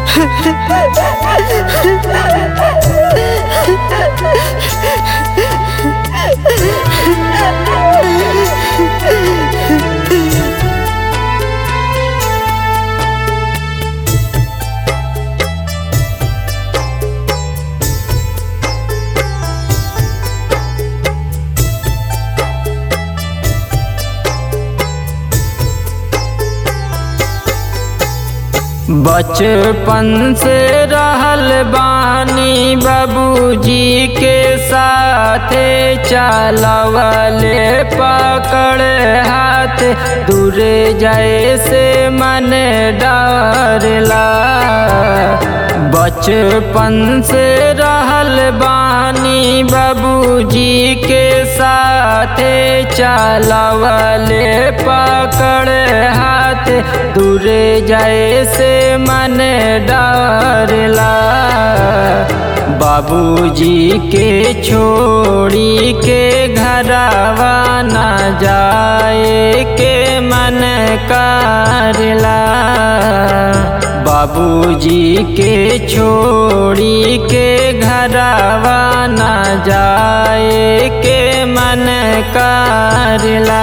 बचपन से रहल बानी बाबूजी के साथे चलवले पकड़ हाथ दूरे जाए से मन डरला बचपन से रहल बानी बाबूजी के साथे चलवले पकड़ हाथ दूरे जाए से मन डरला बाबूजी के छोड़ी के घरवा न जाए के मन करला बाबूजी के छोड़ी के घरवा न जाए के मन करला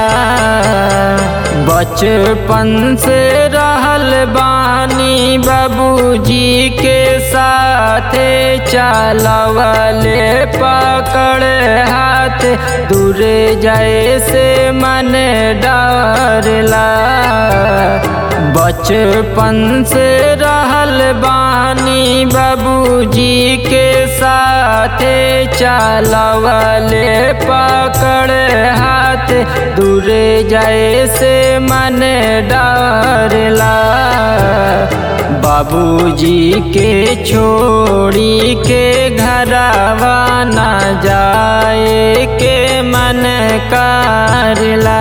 बचपन से रहल बानी बाबूजी के साथे चलवले पकड़ हाथ दूरे जाए से मन डरला बचपन से रहल बानी बाबूजी के साथे चलवले पकड़ हाथ दूरे जाए से मन डरला बाबूजी के छोड़ी के घरवा न जाए के मन करला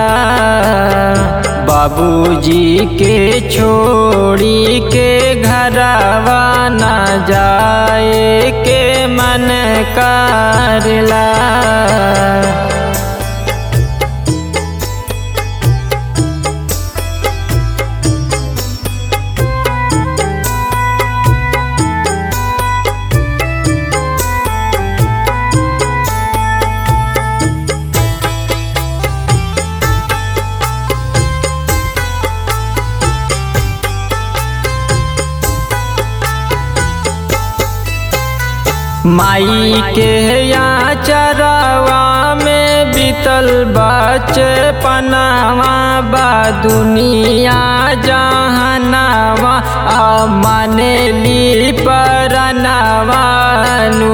बाबूजी के छोड़ी के घरवा न जाए के मन करला माई के यहाँ चरवा में बीतल बचपनावा बा दुनिया जहनावा आ मानेली परनवानु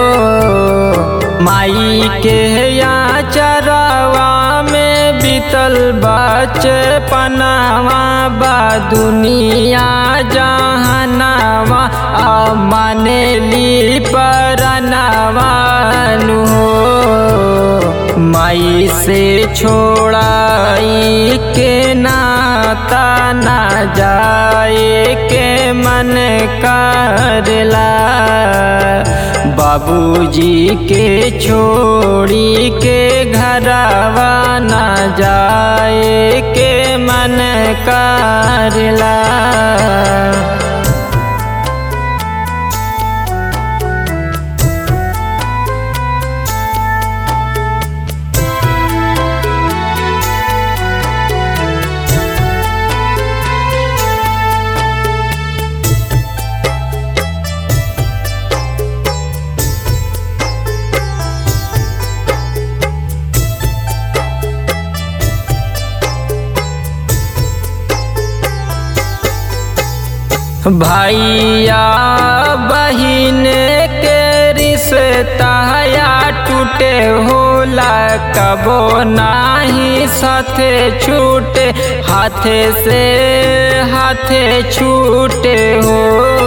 माई के यहाँ चरवा में बीतल बचपनावा बा दुनिया जहनावा आ मानेली परनवानु माई से छोड़ाई के नाता ना जाए के मन करला बाबूजी के छोड़ी के घरवा न जाए के मन करला भैया बहिन के रिश्ता या टूटे होला कबो नाही साथे छूटे हाथे से हाथे छूटे हो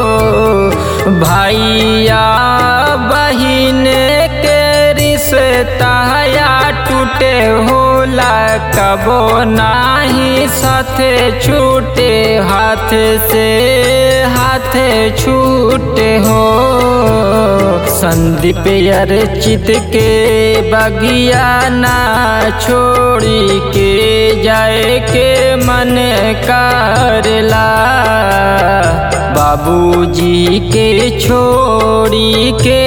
भैया बहिन के रिश्ता या टूटे होला कबो नाही साथे छूटे हाथ से हाथ छूटे हो संदीप अर्चित के बगिया ना छोड़ी के जाए के मन करला बाबूजी के छोड़ी के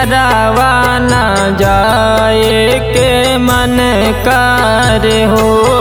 घरवा न जाए के मन कर हो